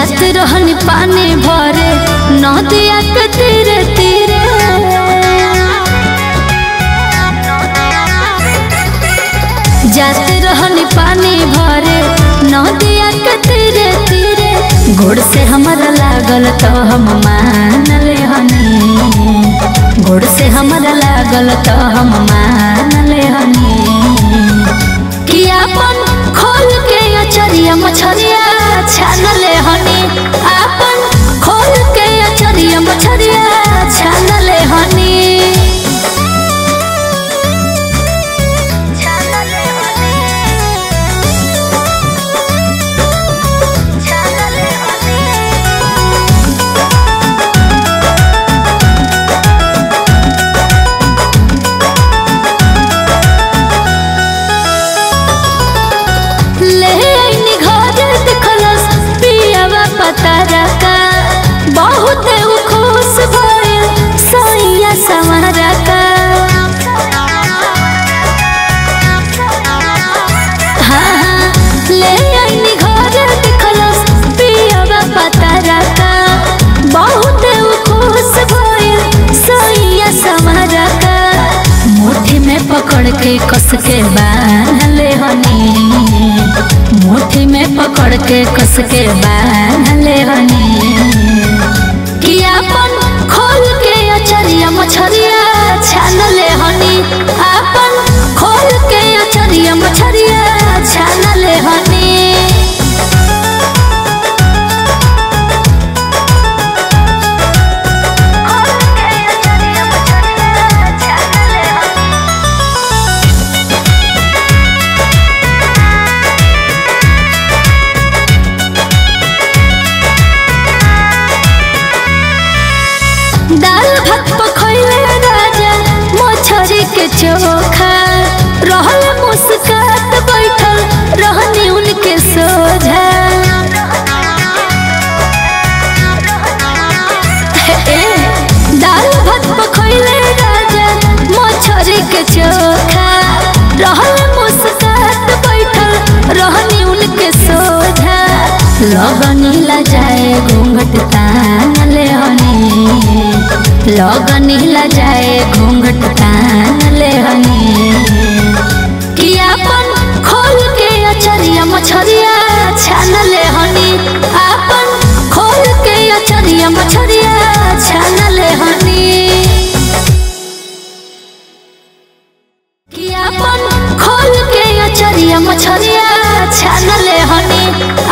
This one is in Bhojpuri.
जात रहनी पानी भरे नदिया के तीरे तीरे जात रहनी पानी भरे नदिया के तीरे तीरे गोड़ से हमारा लागल तो हम मान ले हनी गोड़ से हमारा लागल तो हम मान ले हनी कि अपन खोल के अचरिया मछरिया छान ले हनी अपन खोल के अचरिया मछरिया छान ले हनी ले आइनी घर देखलस पियावा पतारा का बहुत उ खुश भइल सैया सवारा का हाँ हाँ ले आइनी घर देखलस पियावा पतारा का बहुत उ खुश भइल सैया सवारा का मुट्ठी में पकड़ के कस के बांध ले हनी मुट्ठी में पकड़ के कस के बांध ले हनी कि अपन खोल के अचरिया मछरिया छान ले हनी अपन खोल के अचरिया मछरिया छान ले हनी दाल भात पखैले राजा मछरी के चोखा रहल मुस्कात बैठल रहनी उनके सोझा ए, दाल भात पखैले राजा मछरी के चोखा रहल मुस्कात बैठल रहनी उनके सोझा लगनी ला जाए घूंघट तान ले हनी लगनी ला जाए घूंघट तान ले हनी कि अपन खोल के अचरिया मछरिया छान ले हनी अपन खोल के अचरिया मछरिया छान ले हनी कि अपन खोल के अचरिया मछरिया छान ले हनी